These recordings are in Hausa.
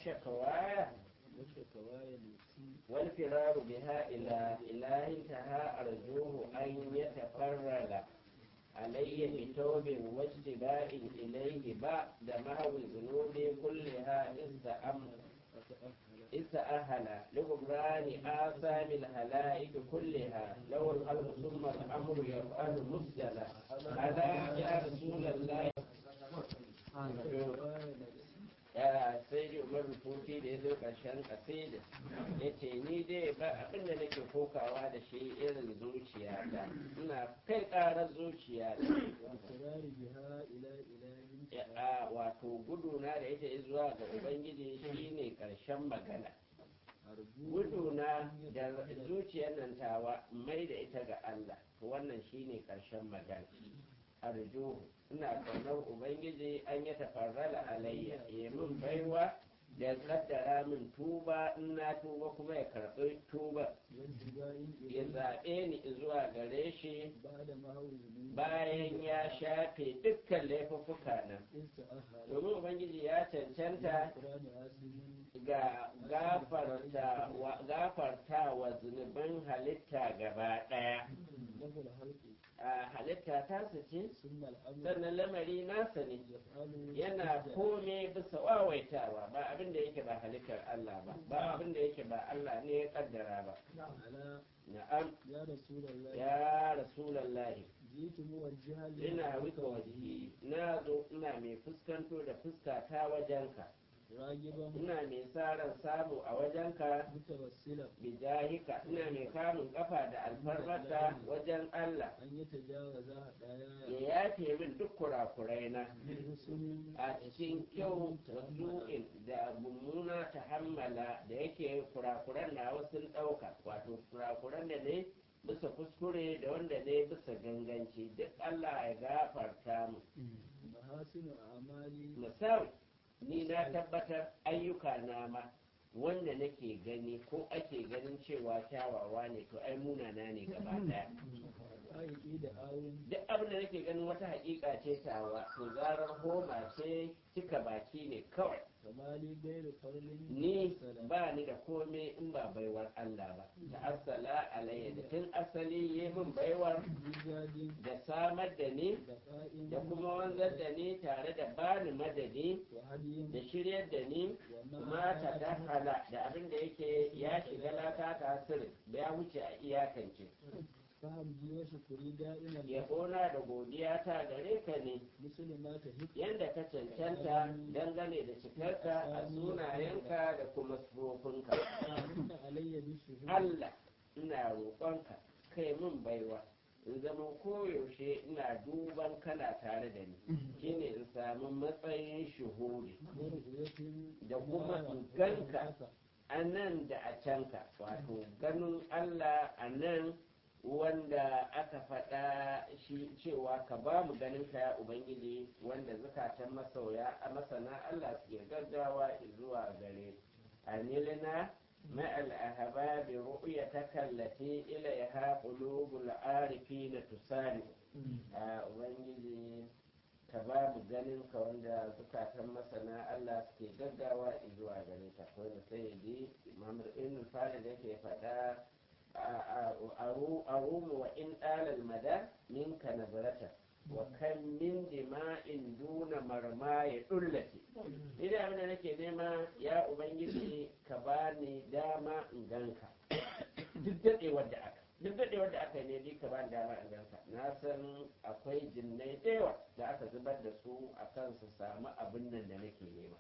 وشكوايا وشكوايا التي والفرار بها إلى إله انتهى أرجوه أن يتفرغ علي بتوب واجتباء إليه بعد محو الذنوب كلها استأمر أتأهل استأهل لغفران آثام الهلائك كلها له الخلق ثم الأمر يفعل مسجلا هذا يا رسول الله وشكوايا التي ya sai da umar rufuti da ya zo ƙarshen kasida ya ce ni dai ba abin da nake kokawa da shi irin zuciya ta ina kai ƙarar zuciya والفرار بها إلى إله ta wato guduna da ita zuwa ga ubangiji shine ƙarshen magana أرجوه guduna da zuciyar nan tawa mai da ita ga Allah to wannan shine ƙarshen magana arjuhu ina kaunar ubangiji an ya tafarrala alayya ya min baiwa da ya kaddara min tuba in na tuba kuma ya karɓi tuba وانتباء ya إليه zaɓe ni zuwa gare shi بعد ما هو الذنوب bayan ya shafe dukkan laifuffuka nan إذ تأهل domin ubangiji ya cancanta القرآن آسم ga gafarta wa, gafarta wa zunuban halitta gaba ɗaya له الخلق a halitta tasa ce ثم الأمر sannan lamari nasa ne يفعل yana kome bisa wawaitawa ba abin da yake ba halittar Allah ba ba abin da yake ba Allah ne ya kaddara ba على na'am يا رسول الله ya rasulallahi جئت موجها ina wika wajihi na zo ina mai fuskanto da fuska ta wajenka راجبا ina mai sa ran samu a wajenka متوسلا bijahika ina mai kamun kafa da alfarmarka wajen Allah أن يتجاوز ya هدايا yafe min duk kurakurai na بحسن a cikin kyau wasu'in da mummuna ta hammala da yake kurakuran na wasu ɗauka wato kurakuran da ne bisa kuskure da wanda ne bisa ganganci duk Allah ya gafarta mu محاسن أعمالي misali ni na tabbatar ayyuka na ma wanda nake gani ko ake ganin cewa kyawawa ne to ai munana ne gaba daya aiki da awun duk abin da nake ganin wata hakika ce tawa to zarar homa ce cika baki ne kawai kamali gairu farlin ni salam. ba ni da komai in ba baiwar Allah ba da asala alayya da tun asali yi min baiwar jijadin da samar da ni da ƙa'in da kuma wanzar da ni tare da bani madadi wa hadiyin da shiryar da ni wa kuma ta dahala da abin da yake ya shiga lata ta sirri da ya wuce a iyakance faham ji wa shukuri da'iman yabona da godiya ta gare ka ne musulma ta hik yadda ka cancanta dangane da cikarka a sunayenka da kuma sufofinka inna alayya bi shuhud Allah ina roƙonka kai min baiwa in zama koyaushe ina duban kana tare da ni shine in samu matsayin shuhudi wa ru'yatin da kuma in ganka a nan da a canka wato ganin Allah a nan wanda aka faɗa shi cewa ka ba mu ganin ka ya Ubangiji wanda zukatan masoya a masana Allah suke gaggawa zuwa gare anilina ma'al ahbabi ru'yataka allati ilayha qulubul arifina tusari a Ubangiji ka ba mu ganin ka wanda zukatan masana Allah suke gaggawa zuwa gare ta wanda sai ya ji Muhammad ibn Farid yake faɗa arumu wa in ɗalal mada minka nazarata wa kan min dima'in duna marma ya dullake ina abin da nake nema ya ubangiji ka bani dama in ganka duk daɗewar da aka duk daɗewar da aka yi ne dai ka bani dama in ganka na san akwai jinnai da yawa da aka zubar da su a kan su samu abin nan da nake nema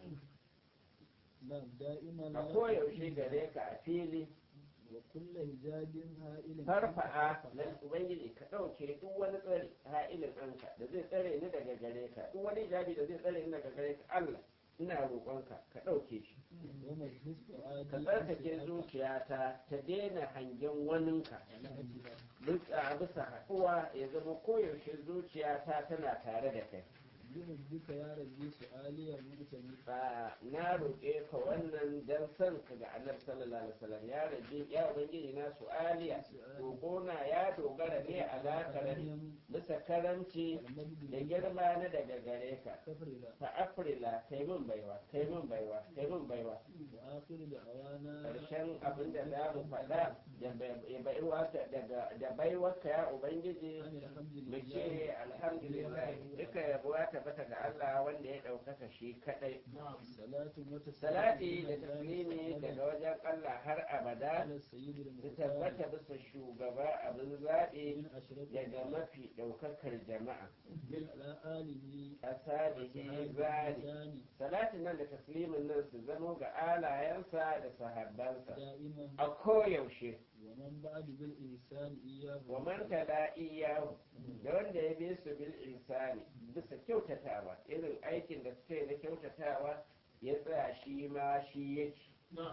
na da'iman a koyaushe gare ka a fili wa kullu hijabin ha'ilin farfa'a nan ubangiji ka ɗauke duk wani tsare ha'ilin anka da zai tsare ni daga gare ka duk wani hijabi da zai tsare ni daga gare ka Allah ina roƙonka ka ɗauke shi wa majlis fu'adi ka tsarkake zuciyata ta daina hangen waninka duk a bisa haɗuwa ya zama koyaushe zuciyata tana tare da kai بحبك يا ربي سؤالي المؤتمر ba na roƙe ka wannan dan son ka ga annabi sallallahu alaihi wasallam ya rabbi ya ubangiji na su'aliya roƙona ya dogara ne a lakarin bisa karamci da girma na daga gare ka كفرلا fa afrila kai min baiwa kai min baiwa kai min baiwa وآخر دعوانا karshen abin da za mu faɗa da bai- baiwa ta- daga da baiwarka ya ubangiji أن الحمد mu لله ce alhamdulillah duka yabo ya tabbata ga Allah wanda ya ɗaukaka shi kaɗai صلاة وتسليم salati da taslimi daga wajen Allah har abada على السيد su المختار tabbata bisa shugaba abin zaɓi من أشرف daga mafi ɗaukakar jama'a على آله asalihi zani ثاني salatin nan da taslimin nan su zamo ga alayensa da sahabbansa دائما a koyaushe ومن بعد بالإحسان إياه wa man tala iyahu da wanda ya bi su bil insani bisa kyautatawa irin aikin da suka yi na kyautatawa ya tsaya shi ma shi yake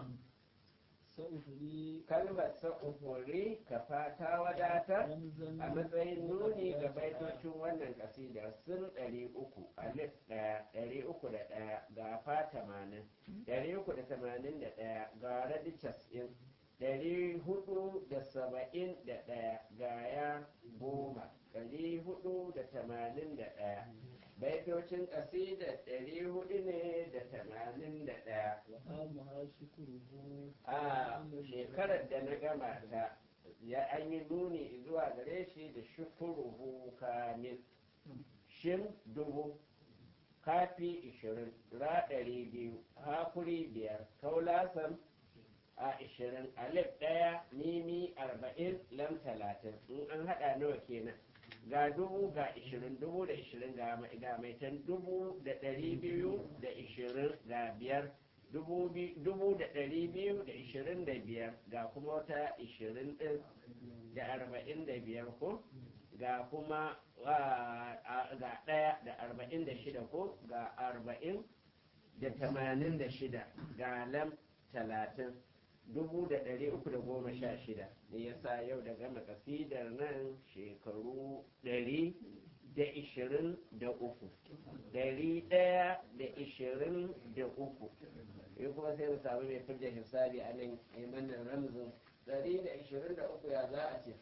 سأفري kalmar sa'ufuri ka fata wadata رمزا a matsayin nuni ga baitocin wannan kasidar sun ɗari uku alif ɗaya ɗari uku da ɗaya ga fa tamanin ɗari uku da tamanin da ɗaya ga radi cas'in ɗari hudu da saba'in da ɗaya ga ya goma ɗari hudu da tamanin da ɗaya baitocin kasidar ɗari hudu ne da tamanin da ɗaya وآمها شكره a shekarar da na gama ta ya an yi nuni zuwa gare shi da shukuruhu kamil shin dubu kafi ishirin ra ɗari biyu hakuri biyar kaulasan a ishirin alif ɗaya mimi arba'in lam talatin in an haɗa nawa kenan ga dubu ga ishirin dubu da ishirin ga mai- ga maitan dubu da ɗari biyu da ishirin ga biyar dubu bi- dubu da ɗari biyu da ishirin da biyar ga kuma wata ishirin ɗin da arba'in da biyar ko ga kuma ah, ah, ga ɗaya da arba'in da shida ko ga arba'in da tamanin da shida ga lam talatin dubu da ɗari uku da goma sha shida ne yasa yau da gama kasidar nan shekaru ɗari da ishirin da uku ɗari ɗaya da ishirin da uku yi kuma sai mu samu mai fidda hisabi a nan imanin ramzin ɗari da ishirin da uku ya za a ce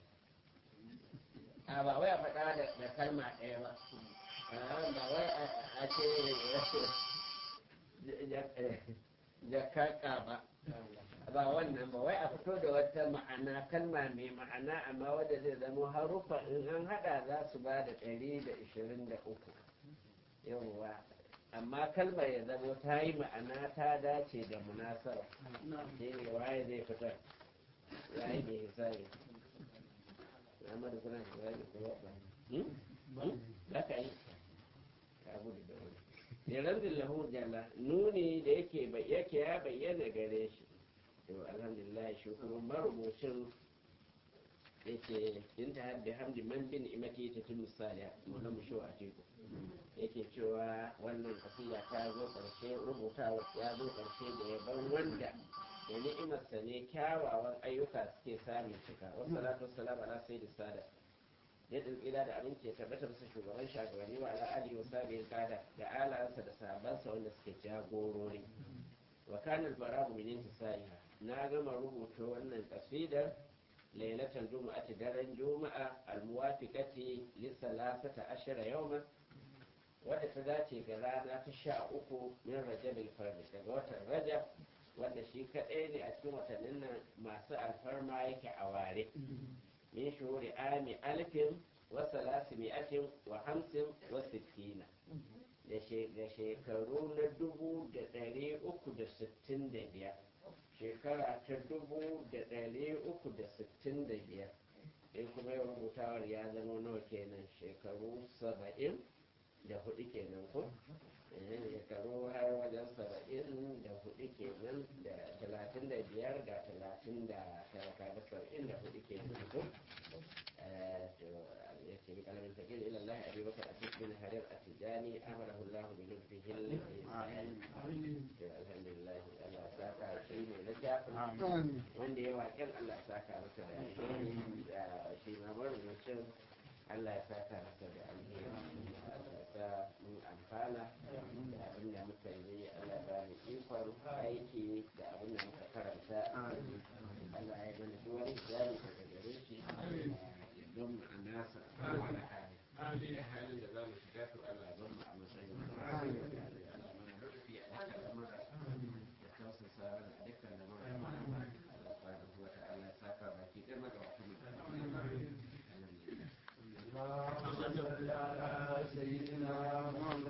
a ba wai a faɗa da da kalma ɗaya ba a ba wai a- a ce jakaka ba ba wannan ba wai a fito da wata ma'ana kalma mai ma'ana amma wadda zai zama harufa in an hada za su ba da ɗari da ishirin da uku yawwa amma kalmar ya zama ta yi ma'ana ta dace da munasara shi ne waye zai fitar waye mai hisabi Muhammadu kuna hisabi ko ba za ka yi ka gudu da wani liranzin lahu jalla nuni da yake bai- yake ya bayyana gare shi to alhamdulillah shi kuma marubucin yake inta hadda hamdi man bin imati ta tun misali na musho a teku yake cewa wannan kasiya ta zo karshe rubutawa ya zo karshe da yaban wanda da ni'imarsa ne kyawawan ayyuka suke samun cika wasu salatu wasu salam ala sayyidi sada ya tsira da abinci ya tabbata bisa shugaban shagabanni wa ala alihi wa sahbihi kada da alayansa da sahabbansa wanda suke jagorori wa kana al-barabu min intisaiha na gama rubuta wannan kasidar lailatul jumu'ati daren juma'a al-muwafiqati li salasata ashara yawman wadda ta dace ga rana ta sha uku min rajabil fardi daga watan rajab wanda shi kaɗai ne a cikin watannin nan masu alfarma yake a ware min shuhuri ami alfin wa salasimi'atin wa hamsin wa sittina da she- da shekaru na dubu da ɗari uku da sittin da biyar shekara ta dubu da ɗari uku da sittin da biyar in kuma yau rubutawar ya zama nawa kenan shekaru saba'in da hudu kenan ko Eh, shekaru har wajen saba'in da hudu kenan da talatin da biyar da talatin da tara kaga saba'in da hudu kenan ko Eh, to ya ce bi kalamin takir ila Allah abi bakar a cikin harir a tijani amarahu Allah bi lutfihi al-ihsan to alhamdulillah Allah ya saka shi ne na jafin wanda ya waƙen Allah ya saka masa da alheri da shi ma marubucin Allah ya saka masa da alheri Allah ya sa mun amfana amfana da abin da muka yi Allah ba mu ikon aiki da abin da muka karanta Allah ya mana duk wani jami daga gare shi don mu a nasa wani hali halin da za mu shiga to Allah don mu a matsayin Allah mana rufi a dukkan lamura da tausasa mana a dukkan lamura Allah subhanahu wa ta'ala ya saka baki ɗaya magabatan mu اللهم صل على سيدنا محمد